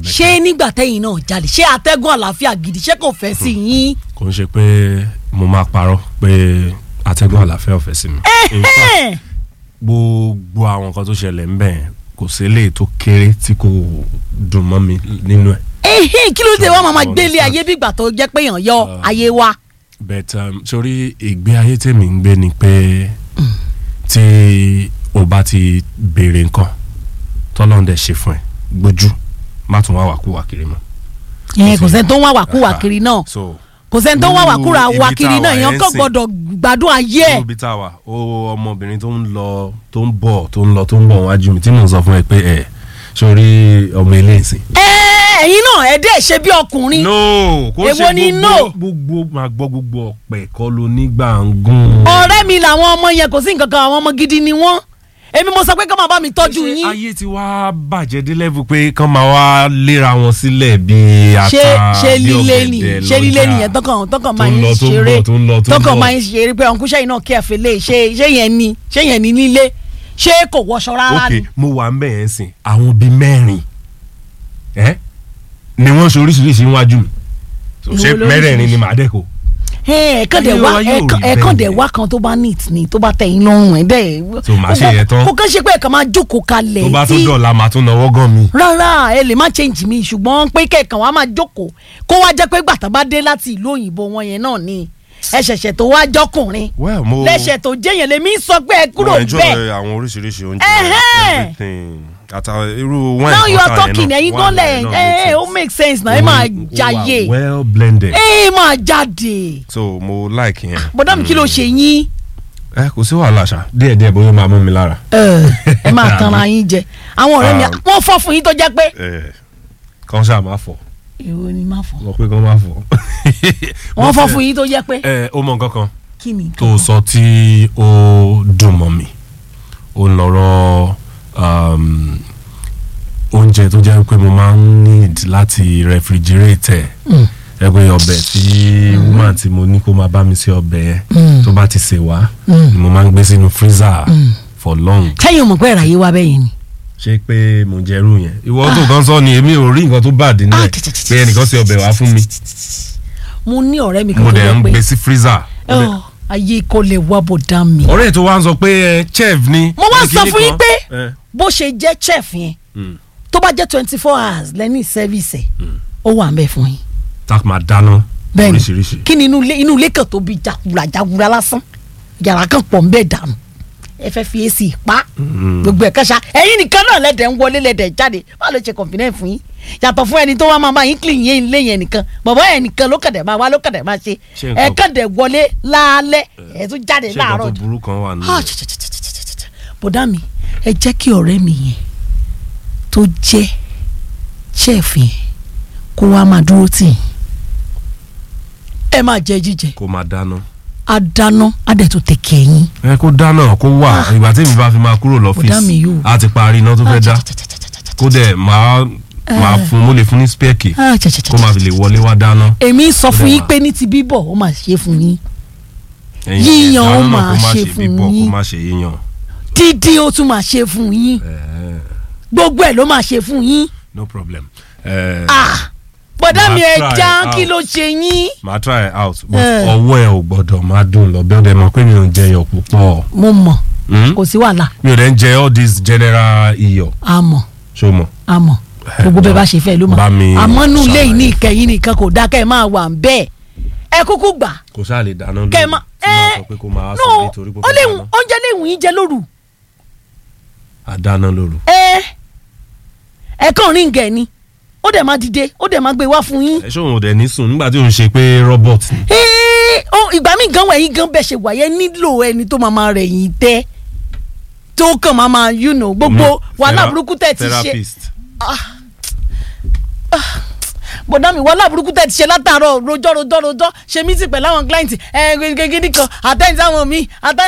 ṣé nígbà tẹ́yìn náà jalè ṣé atẹ́gùn àlàáfíà gidi ṣé kò fẹ́ sí yín. kò ń ṣe pé mo máa parọ́ pé atẹ́gùn àlàáfíà ò fẹ́ sí mi. In fact, Ẹ̀hẹ́n. gbogbo àwọn nǹkan tó ṣẹlẹ̀ ń bẹ̀ yẹn kò sí eléyìí tó kéré tí kò dùn mọ́ mi nínú ẹ̀. Ẹ̀hẹ́n, kí ló dé wá máa Understand. gbélé ayé bí ìgbà tó jẹ́ pé èèyàn yọ ayé wa. but um, sórí ìgbé ayé tèmi ń gbé ni pé tí o bá ti béèrè nǹkan tọ́lọ́run dẹ̀ ṣe fún ẹ gbójú má tún wá wàkúwà kiri mọ́. ẹ kò sẹ́ni tó ń wá wàkúwà kiri náà so kò sẹ́ni tó ń wá irú wàkúrà ibi wà tá kiri a náà wà èèyàn yẹn kò sìn. gbọ́dọ̀ gbádùn ayé ẹ̀. níbi tá a wà ó ọmọbìnrin tó ń lọ tó ń bọ̀ tó ń lọ tó ń bọ̀ wájú mi tí mò ń sọ fún ẹ pé ẹ sórí ọmọ ilé ìsìn. ẹ ẹ̀yin náà ẹ dẹ́ ṣe bí ọkùnrin. no kò Èwo ṣe ni gbogbo no? gbogbo máa gbọ́ gbogbo ọ̀pẹ̀ kọ́ ló ní gbàngún. ọ̀rẹ́ mi làwọn ọmọ yẹn kò sí nǹkan kan àwọn ọmọ gidi ni wọ́n èmi mo sọ pé kí wọ́n máa bá mi tọ́jú Ṣé yín ayé ti wá bàjẹ́ dé level pé kán máa wá léra wọn sílẹ̀ bíi ata ṣé ṣé bí lílé ni ọ̀gẹ̀dẹ̀ ṣé lílé lọ́jà. nìyẹn tọkàn tọkàn Tó máa ń ń lọ, tó ń ṣeré bọ̀, tó ń lọ, tó ń tọkàn bọ̀. máa ń ṣeré pé ọ̀nkú ṣẹ́yìn náà kí ẹ fẹ́lẹ́ ṣé ṣé yẹn ni ṣé yẹn ni lílé ṣé kò wọṣọ rárá ok ni. mo wà ń bẹ̀ yẹn sìn àwọn bíi mẹ́rin ẹ́ ni wọ́n ṣe oríṣiríṣi níwájú mi So, Ìwọ ṣé lóríṣiríṣi? mẹ́rẹ̀ẹ̀rin ni màá dẹ̀ kó. ẹ̀ẹ̀kan dẹ̀ Ayé wá wa yóò ẹ̀ẹ̀kan- rí ẹ̀ẹ̀kan bẹ́ẹ̀ dẹ̀ yẹn. wá kan tó bá neat ni tó bá tẹ̀yìn lọ́rùn ẹ̀ dẹ̀. So, màá ṣe yẹn tán. kò kàn ṣe pé ẹ̀kan máa jókòó kalẹ̀ tó bá tún tí- dọ̀la màá tún náwó gan mi. rárá ẹ lè má change mi ṣùgbọ́n pé kẹ̀kan wa máa jókòó kó wá jẹ́ pé gbàtà bá dé láti ìlú òyìnbó wọn yẹn náà ni ẹ ṣẹ̀ṣẹ̀ tó wá jọkùnrin well mo lẹ́ṣẹ̀ tó jẹ́yàn lèmi sọ pé ẹ kúrò mo enjoy bẹ́ẹ̀ àwọn oríṣiríṣi oúnjẹ Ẹhẹ́n. everything àtàwọn irú wine now you are ọ̀tá yẹn talking náà, ẹ̀yin wine gan lẹ̀ yẹn náà ẹ̀ ó makes make sense náà ẹ sense. máa Ó wà jàyè well blended ẹ máa jáde so mo like yẹn. bọ́dá mi kí ló ṣe yín ẹ kò sí wàhálà ṣá díẹ̀ díẹ̀ bóyá ó máa mú mi lára. ẹ ẹ máa tanra yín jẹ àwọn ọ̀rẹ́ mi Ah. wọ́n fọ́ fún yín tó jẹ́ pé. ẹ kàn ṣáà máa fọ̀ èwo ni má fọ́ mo pé kàn máa fọ̀. wọ́n fọ́ fún yín tó jẹ́ pé. ẹ ó mọ nǹkan kan kí ni. tó sọ tí ó dùn mọ́ mi ó ń lọ́rọ̀ um, oúnjẹ tó jẹ́ pé mo máa ń need láti refrigerate ẹ̀ ẹ pé ọbẹ̀ tí woman tí mo ní kó máa bá mi ṣe ọbẹ̀ yẹn tó bá ti ṣe wá ni mo máa ń gbé sínú freezer for long sẹ́yìn ò mọ̀ pé ìràyè wa bẹ́yìn ni. ṣé pé mo jẹ́rú yẹn ìwọ tó kàn sọ ni èmi ò rí nǹkan tó bá dín Ah, náà tì, tì, tì, pé ẹnìkan ṣe ọbẹ̀ wá fún mi mo ní ọ̀rẹ́ mi kan mo tó dẹ̀ ń jẹ́ pé gbé sí freezer. Ọ̀, ayé kò lè wá bò dá mi. ọ̀rẹ́ tó wá ń sọ pé ẹ, chef ni. mo wá ẹ, sọ kinní fún yín kan. pé Ẹ, bó ṣe jẹ́ chef yẹn mm. tó bá jẹ́ twenty four hours lẹ́ni service ẹ̀ ó wà ń bẹ̀ fún yín. tá a máa dáná bẹ́ẹ̀ni oríṣiríṣi. kí ni inú ilé inú ilé kan tó bí jàkúra jàkúra lásán yàrá kan pọ̀ ń bẹ̀ dànù ẹ fẹ́ fi èsì pa gbogbo ẹ̀ kẹ́sà ẹ̀yin nìkan náà lẹ́dẹ̀ ń wọlé lẹ́dẹ̀ jáde báwo ló ṣe confident fún yín yàtọ̀ fún ẹni tó wá máa máa yín clean yín ilé yẹn nìkan bàbá ẹ̀ nìkan ló kàdẹ̀ máa wá ló kàdẹ̀ máa ṣe Ṣé ẹ̀ nǹkan- kàdẹ̀ wọlé lálẹ́ ẹ̀ tún jáde ṣé nǹkan láàárọ̀ tó burú kan wà nínú Ah, ẹ̀? tch, tch, tch, tch, tch, tch, tch. bọ̀dá mi ẹ jẹ́ kí ọ̀rẹ́ mi yẹn tó jẹ́ chef yẹn kó wá máa dúró tì yín ẹ máa jẹ jíjẹ kó máa dáná. á dáná á dẹ̀ tó tẹ̀kẹ̀ yín. ẹ kó dáná kó wà ìgbà tí mi bá fi máa kúrò Bọ̀dá mi lọ́fíìsì yóò. a ti parí iná tó fẹ́ dá Ah, tch, tch, tch, tch, tch, tch. kó dẹ̀ máa máa fún mo lè fún ní spẹ́ẹ̀kì Ah, tch, tch, tch, kó máa fi lè wọlé wá dáná. èmi sọ fún Bọ̀dá yín wa. pé ní ti bíbọ̀ ó máa ṣe fún yín Ẹ̀yin Yíyan ó dáná náà máa kó má ṣe ṣe fún bíbọ̀ yín. kó má ṣe yíyan. dídí ó tún máa ṣe fún yín Ẹ̀ẹ́, gbogbo ẹ̀ ló máa ṣe fún yín. no problem. Ẹ̀ẹ́, Ah, bọ̀dá Màá mi ẹ try já out. kí ló ṣe yín. màá try it out but Eh. ọwọ́ ẹ ò gbọ́dọ̀ máa dùn lọ bẹ́ẹ̀ dẹ̀ mọ̀ pé mi ò ń jẹ iyọ̀ púpọ̀. mo mọ̀ Hmm? kò sí wàhálà mi ò dẹ̀ ń jẹ all this general iyọ̀ a mọ̀ ṣó mọ̀. a mọ̀ gbogbo bẹ́ẹ̀ bá ṣe fẹ́ ló mọ̀ Bá mi àmọ́ nù lé yìí ní ṣàlàyé. ìkẹyìn nìkan kò dá kẹ́ ẹ máa wà ń bẹ́ẹ̀ ẹ kúkú gbà kò sáà lè dáná lórí kẹ́ ẹ máa tí máa sọ pé kó máa no sọ nítorí pé ó kó lè dáná oúnjẹ lè wù yín jẹ lóru àdáná lóru. ẹ ẹ kàn rí nǹkan ẹ ni ó dẹ̀ máa dìde ó dẹ̀ máa gbé wá fún yín ẹ ṣé òun ò dẹ̀ ní sùn nígbà tí òun ṣe pé robot ni. Ẹ́, ó, ìgbà míì gan wẹ̀yìn gan bẹ̀ ṣe wáyé nílò ẹni tó máa máa rẹ̀ yín tẹ́ tó kàn máa máa you know gbogbo Ọmọ, wàhálà thera- burúkú tẹ̀ ti ṣe therapist. bọ̀dá mi wàhálà burúkú tẹ̀ ti ṣe látàárọ̀ rojọ́ rojọ́ rojọ́ ṣe mí sì pẹ̀lú àwọn client ẹ̀ gẹ́gẹ́ nìkan àtẹ̀yìn sáwọn mi àtẹ̀yìn.